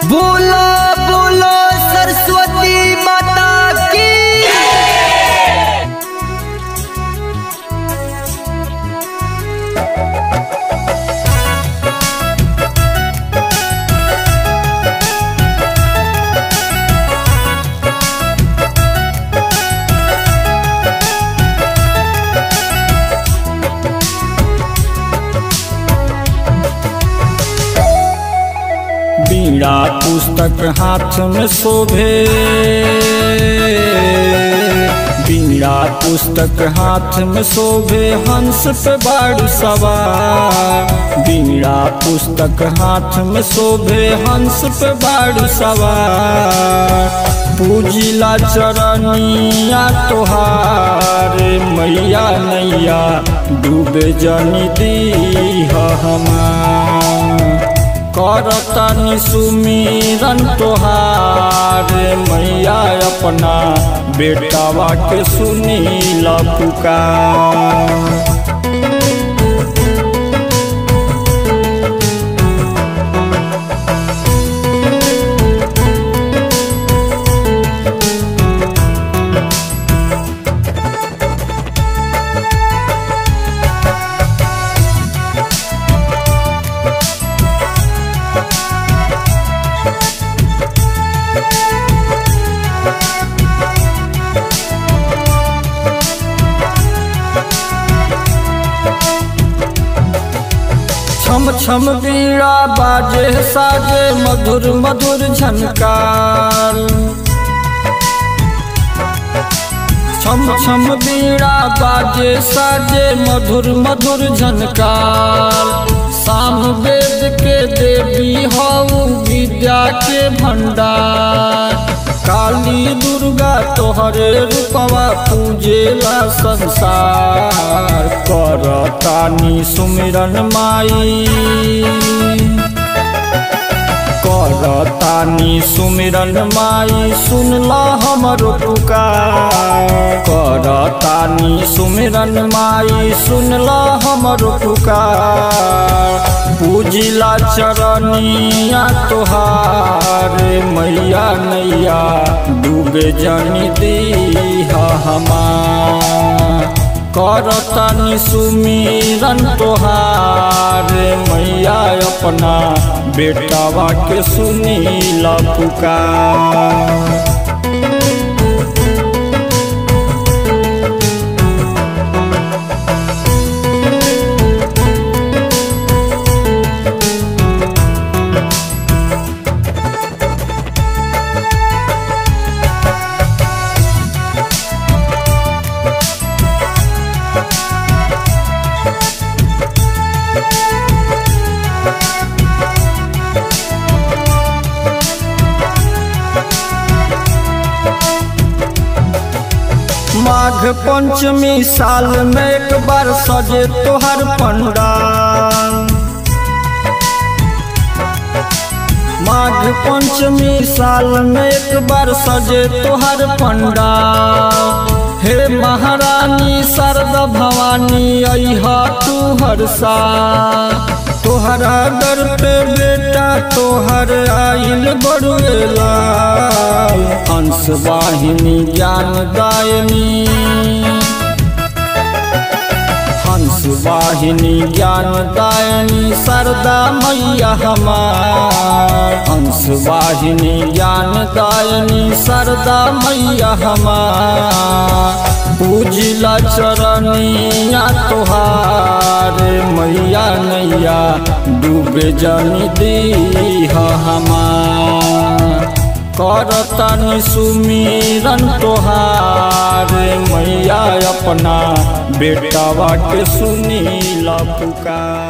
बोलो बोलो सरस्वती माता की बीड़ा पुस्तक हाथ में शोभे बीड़ा पुस्तक हाथ में शोभे हंस पे बाड़ सवार बीड़ा पुस्तक हाथ में शोभे हंस पे बाड़ सवार पूजिला चरनिया तोहार मैया नैया डूबे जनी दी हमार करतनि सुमिरन तोहार मैया अपना बेटावा के सुनील पुकार छम छम बीड़ा बाजे साजे मधुर मधुर झनकार छम छम बीड़ा बाजे साजे मधुर मधुर झनकार साम वेद के देवी हऊ विद्या के भंडार काली दुर्गा तोहरे रूपवा पूजेला संसार करतानी सुमिरन माई करतानी सुमिरन माई सुनला हमरो पुकार करतानी सुमिरन माई सुनला हमरो पुकार पूजिला चरनिया तोहार मैया नैया डूबे जनी दी हमार करतनि सुमिरन तोहार मैया अपना बेटावा के सुनील पुकार माघ पंचमी साल में एक बार सजे तोहर पंडाल माघ पंचमी साल में एक बार सजे तोहर पंडाल हे महारानी शारदा भवानी अहा तू हर सा तोहरा दर पे बेटा तोहर आइल बड़ुएला हंस वाहिनी ज्ञान दायनी हंस वाहिनी ज्ञान दायनी शारदा मैया हमार हंस वाहिनी ज्ञान दायनी शारदा मैया हमार पूजिला चरनिया तोहार मैया नैया डूबे जनी दी हमार करतनि सुमिरन तोहार मैया अपना बेटावा के सुनील पुकार